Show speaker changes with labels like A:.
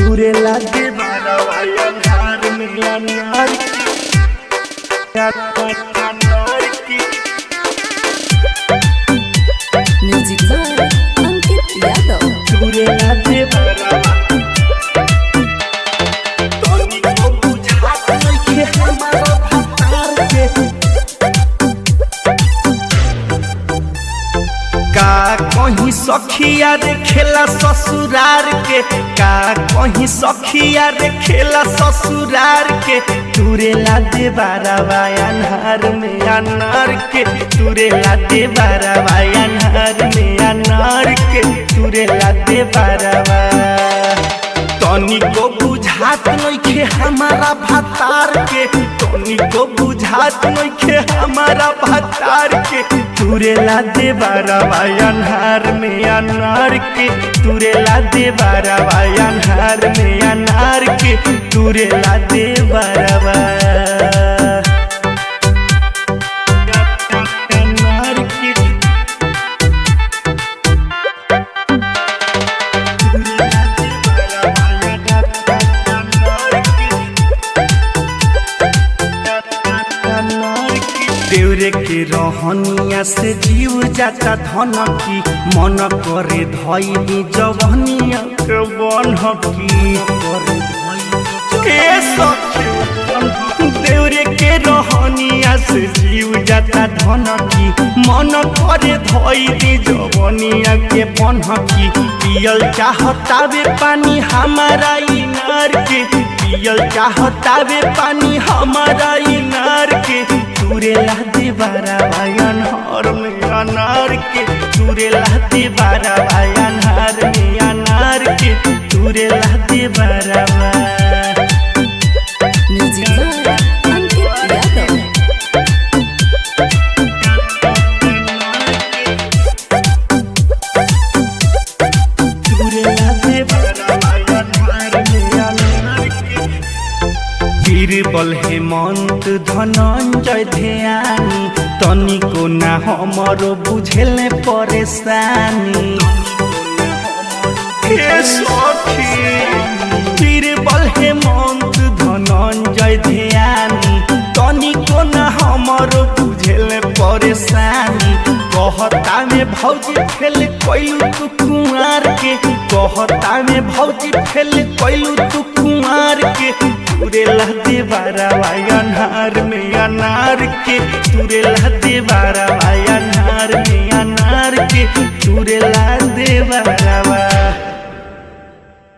A: तुरे लागे बारवा अंधार में अनार अनार की
B: Music by Ankit Yadav.
A: तुरे लागे बारवा तोनी को बुझात नइखे हमारा भतार के का कहीं सखिया रे खेला ससुरार के का कहीं सखिया रे खेला ससुरार के तुरे ला दे बारवा अनहार में अनार के तुरे ला दे बारवा अनहार में अनार के तुरे ला दे बारवा तनी को बुझात नइखे हमारा भतार के तनी को बुझात नइखे हमारा भतार के तुरे ला दे बारवा अनहार में अनार के तुरे ला दे बारवा अनहार में अनार के तुरे ला दे बारवा अनार के देवरे के रहनिया से जीव जाता धन की मन करे धैली जवनिया के बनकी के सखी देवरे के रहनिया से जीव जाता धन की मन करे धैली जवनिया के बनकी पियल चाहतावे पानी हमारा इनार के पियल चाहतावे पानी हमारा इनार के तुरे लादे बारा भायन हर में अनार के तुरे लादे बारा भायन हर में अनार के तुरे लादे बारा
B: Music by Ankit Yadav.
A: तुरे लादे बारा भायन हर में अनार के बीरबल हेमंत धनंजय ध्यानी तनिको ना हमरो बुझेले परेशानी हे सखी बीरबल हेमंत धनंजय ध्यानी तनिको ना हमरो बुझेले परेशानी कहता में भौजी फेल कैलू तू कुमार के कहता में भौजी फेल कैलू तू कुमार के तुरे लहदे बारवा अनार में अनार के तुरे लहदे बारवा अनार में अनार के तुरे लहदे बारवा